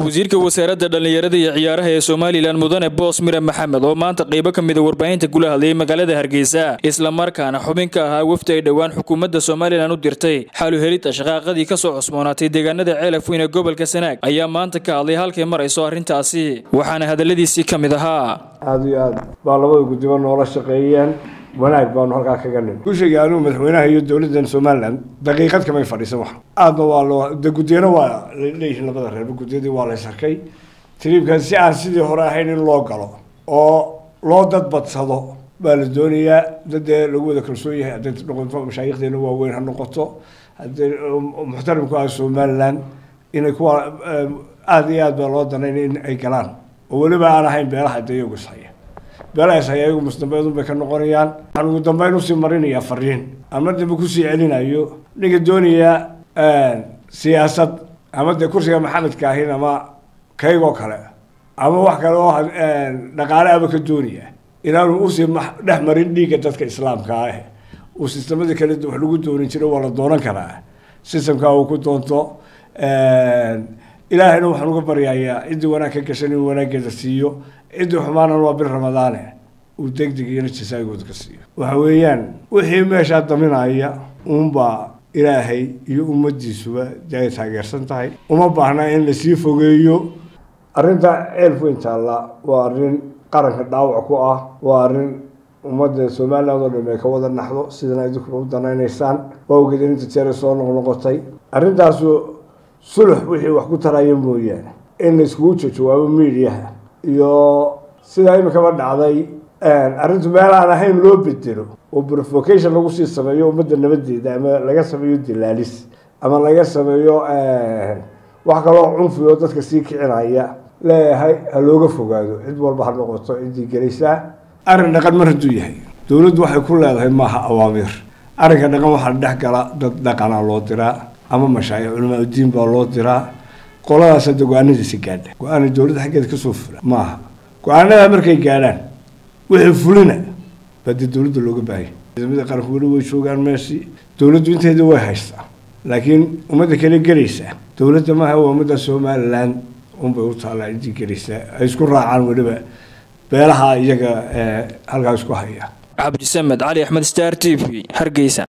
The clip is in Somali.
wasiirka wasaaradda dhallinyarada iyo ciyaaraha ee somalilan mudane boos mire maxamed oo maanta qaybo ka mida warbaahinta kula hadlayay magaalada hargeysa islamarkaana xubin ka ahaa wafdi ay dhowaan xukuumadda somalilan u dirtay xalu helidda shaqaaqadii ka soo cusboonaatay deegaanada ceelaf weyn ee gobolka sanaag ayaa maanta ka hadlay halkay marayso arrintaasi waxaana hadalladiisii ka mid ahaa aada iyo aad baa labada guddiba noola shaqeeyeen wanaag baanu halkaa kaga nin gushayga anuu madaxweynaha iyo dowladdan somalilan daqiiqad kamay fadhiisan wax aadna waa loo de guddiyana waa leeyihiin labada reerba guddiyadii waa la ysarkay tiriibkan si aan sidii hore ahayn in loo galo oo loo dadbadsado baa la doonayaa dadee lagu wada kalsoon yahay hadday noqoto mashaayikhdeena waaweyn ha noqoto haddii muxtarimku ah somalilan inay kuwa aada iyo aad baa loo danayn in ay galaan oo weliba aan ahayn beelaha de iyagu ishaya beelahaas haya iyagu musdambeedun bay ka noqonayaan waxaan ugu dambeyn usii marinayaa fariin ama dambe kusii celinayo ninka doonaya siyaasad ama dee kursiga maxamedka ahin ama kaygoo kale ama wax kale oo dhaqaale aba ka doonaya inaanu usii dhex marin dhiigga dadka islaamka ah uu sistemadii kale wax lagu doonin jiro waa la doonan karaa sistamka uu ku doonto ilaahayna waxaan uga baryayaa ciddii wanaag ka gashan inuu wanaaggeeda siiyo ciddii xumaana waa bil ramadaane uu degdeg iyona jasaagooda ka siiyo waxa weeyaan wixii meeshaa daminaya uunbaa ilaahay iyo ummaddiisuba dee ay taageersan tahay uma baahna in lasii fogeeyo arrinta ceelf weyn taalla waa arrin qaranka dhaawac ku ah waa arrin ummadda somaliland oo dham ay ka wada naxdo sidana idinkuna u danaynaysaan waa ogeed inta jeera soo noqnoqotay arrintaasu sulux wixii wax ku taraya mooyaane in la iskugu jawaabo miidiyaha iyo sidaa imikaba dhacday arrintu meel aan ahayn loo bedelo oo provocation lagu sii sameeyo ummadda nabadeeda ama laga sameeyo dilaalis ama laga sameeyo wax kaloo cunfi oo dadka sii kicinaya leeyahay ha looga fogaado cid walba ha noqoto ciddii gelaysaa arrin dhaqan mar hadduu yahay dowladdu waxay ku leedahay maaha awaamiir arrinka dhaqan waxaa dhex gala dad dhaqana loo diraa ama mashaayic culamaa udiin baa loo diraa qoladaas hadda go-aanadiisa gaadha go-aana dowladda xaggeeda kasoo fula maaha go-aanada markay gaadhaan wixii fulina baa dee dowladda looga baahaya ciidamada qaranku weli way joogaan meeshii dowladdu inteeda way haystaa laakiin ummadda kale gelaysaa dowladda maaha waa ummadda somaliland unbay u taallaa ciddii gelaysaa ay isku raacaan weliba beelaha iyaga halkaa isku haya cabdisamed cali axmed star t v hargeysa